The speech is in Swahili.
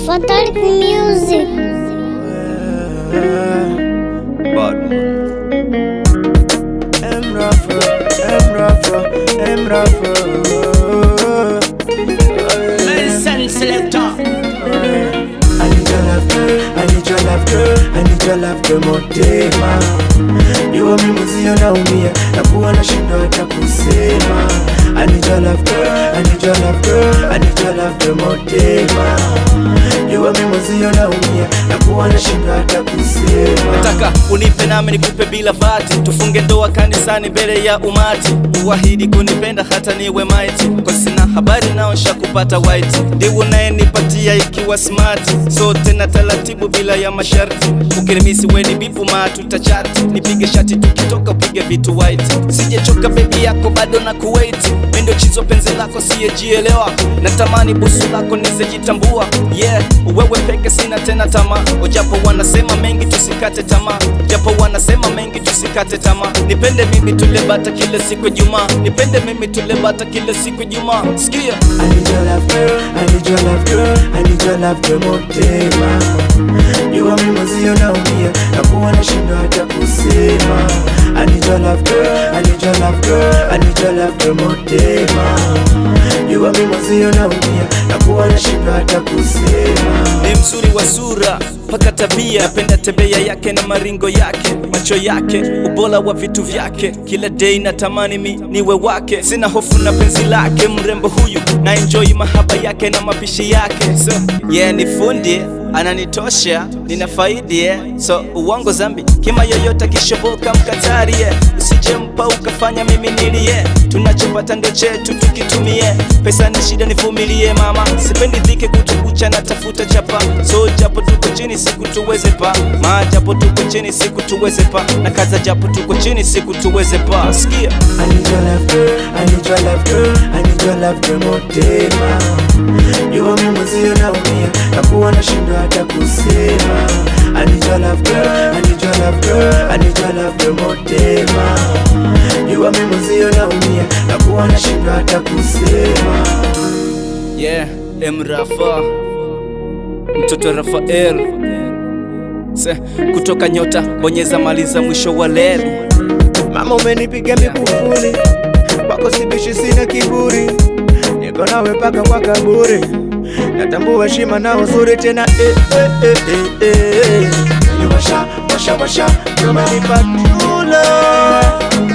Fatalic Music. M Rafa, M Rafa, M Rafa. Listen, selector. I need your love, girl. I need your love, girl. I need your love, girl, motema. Iwe mimi mwenzio naumia na kuwa nashindwa hata kusema. I need your love, girl. I need your love, girl. I need your love, girl, motema. Iwe mimi mwenzio naumia na kuwa nashindwa hata kusema. Nataka unipe nami nikupe bila vati, tufunge ndoa kanisani mbele ya umati, uahidi kunipenda hata niwe maiti, kwa sina habari naosha kupata white, ndiwe unayenipatia ikiwa smart, sote na taratibu bila ya masharti, ukirimisi weni bipu ma tutachati, nipige shati tukitoka upige vitu white, sijechoka bebi yako bado na kuwait, mindo chizo penzi lako siyejielewa, natamani busu lako nizejitambua, yeah, wewe peke sina tena tamaa, ojapo wanasema mengi tusikate tamaa, japo wanasema mengi tusikate tamaa, nipende mimi tule bata kila siku Ijumaa, nipende mimi tule bata kila siku Ijumaa, sikia I need your love girl, I need your love girl, I need your love girl motema Jua mimi mwenzio naumia na kuwa nashindwa hata kusema I need your love girl, I need your love girl, I need your love girl motema Jua mimi mwenzio naumia na kuwa nashindwa hata kusema ni mzuri wa sura mpaka tabia, napenda tembea yake na maringo yake, macho yake, ubora wa vitu vyake, kila day natamani mi niwe wake, sina hofu na penzi lake, mrembo huyu na enjoy mahaba yake na mapishi yake, so yeah, ni fundi ananitosha, nina faidi yeah. So uongo zambi kima yoyote kishoboka mkatari yeah. Usijempa ukafanya mimi nilie, tunachopata ndo chetu tukitumie, pesa ni shida nivumilie mama, sipendi dhiki kutukucha na tafuta chapa, so japo tuko chini siku tuweze pa, ma japo tuko chini siku tuweze pa, na kaza japo tuko chini siku tuweze pa, sikia I need your love girl, I need your love girl, I need your love girl motema Jua mimi mwenzio naumia na kuwa nashindwa hata kusema I need your love girl, I need your love girl, I need your love girl motema Jua mimi mwenzio naumia na kuwa nashindwa hata kusema yeah, M Rafa mtoto Rafael Se, kutoka nyota bonyeza maliza mwisho wa leli Mama umenipiga mikufuli Kwako sibishi sina kiburi Niko nawe paka kwa kaburi Natambua shima na uzuri tena eh, eh, eh, eh, eh. Yani washa, washa, washa Umenipa true love